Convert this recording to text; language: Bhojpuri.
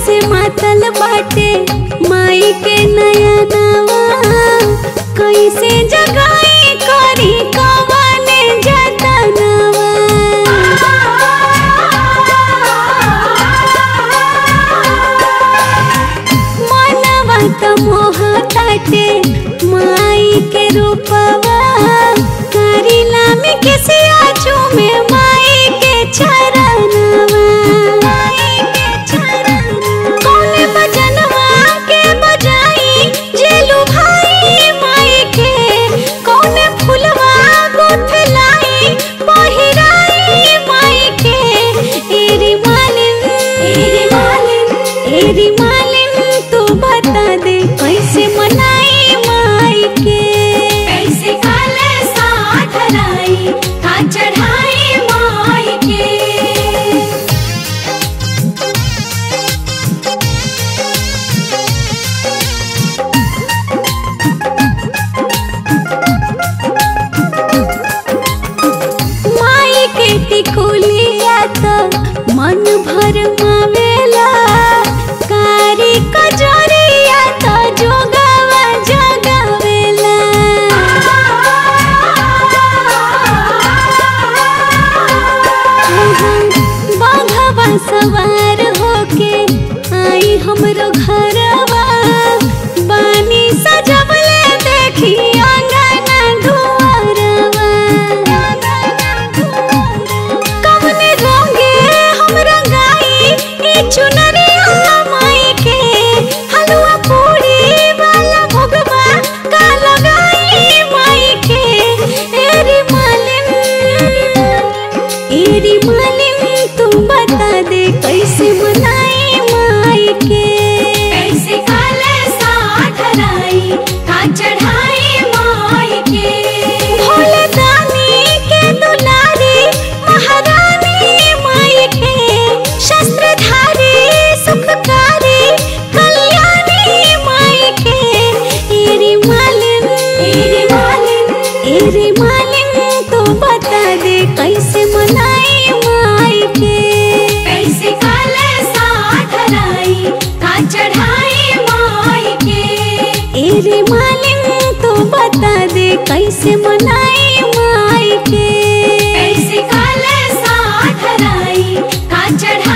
से मातल बाटे माई के नया नवा कैसे जगाई करी कवने जतनवा मनवा त मोह ताटे माई के रूपवा करिला में किसी आजू में माई के चरणवा माई के चरणवा कौने भजनवा के बजाई जेलू भाई माई के कौने फुलवा गुथलाई पहिराई माई के एरी मालिन एरी मालिन एरी मालिन तू बता दे कैसे मनाई माई के कैसे काले साथ लाई का चढ़ाई माई के माई के टिकुलिया त मन भर मावेला कारी कजरिया त जोगावा जगावेला बाघवा सवार होके आई हमरो घरवा बानी सजवले देखी अंगना दुआरवा कवने रंगे हम रंगाई ई चुनरिया माई के हलवा पूरी वाला भोगवा का लगाई माई के एरी मालिन एरी मालिन तू बता दे कैसे मनाई माई के कैसे काले साथ लाई का चढ़ाई माई के भोले दानी के दुलारी महारानी माई के शस्त्रधारी सुखकारी कल्याणी माई के एरी मालिन एरी मालिन एरी मालिन तो बता दे कैसे मनाई माई के कैसे काले साथ लाई का चढ़ाई माई के एरी मालिन तो बता दे कैसे मनाई माई के कैसे काले साथ लाई का चढ़ाई